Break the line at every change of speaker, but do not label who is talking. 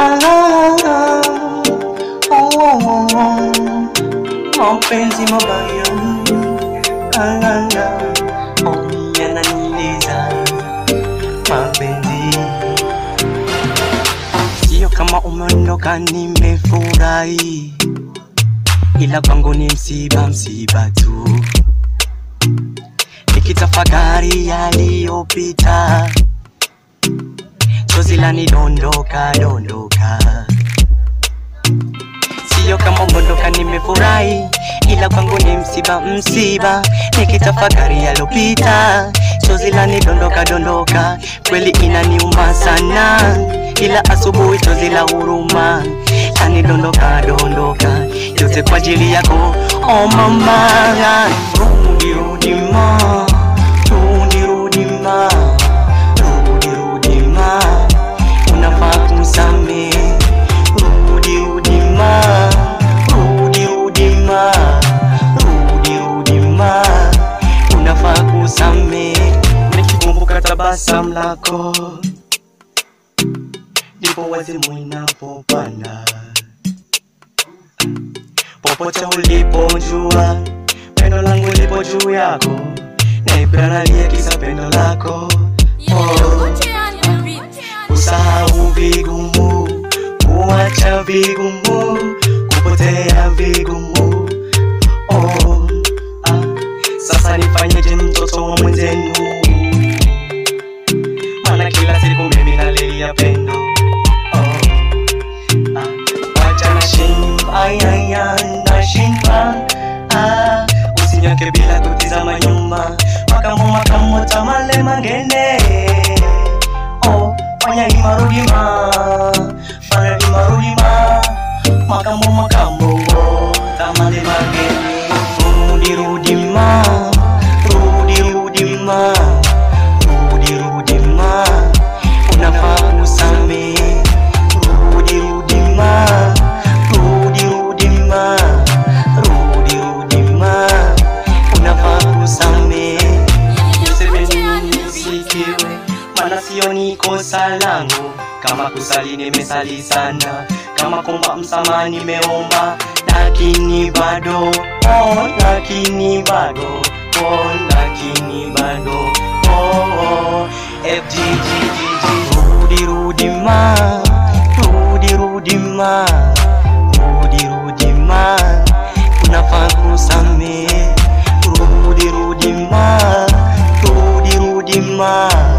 ah, ah, oh, oh, oh. mapenzi mabaya ah, ah, ah. oh, yananiliza mapenzi sio kama umeondoka nimefurahi ila kwangu ni msiba msiba tu nikitafakari yaliyopita chozi lanidondoka dondoka sio kama umeondoka nimefurahi ila kwangu ni msiba msiba nikitafakari yalopita chozi lanidondoka dondoka kweli inaniuma sana ila asubuhi chozi la huruma lanidondoka dondoka yote kwa ajili yako oh mama rudi rudi ma rudi rudi ma rudi rudi ma unafaa kumsamehe rudi rudi ma rudi rudi ma rudi rudi ma unafaa kusamehe nikikumbuka tabasamu lako ndipo wazimu inapopanda popote ulipojua pendo langu lipo juu yako naipanalia kisa pendo lako oh. Usahau vigumu, kuacha vigumu, kupotea vigumu. Oh, ah, sasa nifanyeje mtoto wa mwenzenu? Maana kila siku mimi nalilia pendo. Oh, ah, wacha nashindwa, ay, ay, ay, nashindwa. Ah, usinyoke bila kutizama nyuma, makamo makamo tamale mangene oh fanya hima rudi ma fanya hima rudi ma makambo makambo oh tamale mageni rudi rudi ma rudi rudi ma rudi rudi ma unafaa kusamehe rudi rudi ma rudi rudi ma rudi rudi ma unafaa kusamehe Semeni nisikiwe, maana sio ni kosa langu. Kama kusali nimesali sana, kama kuomba msamaha nimeomba, lakini bado oh, lakini bado oh, lakini bado oh, oh. FGGGG rudi rudi ma rudi rudi ma rudi rudi ma unafaa kusamehe rudi rudi ma rudi rudi ma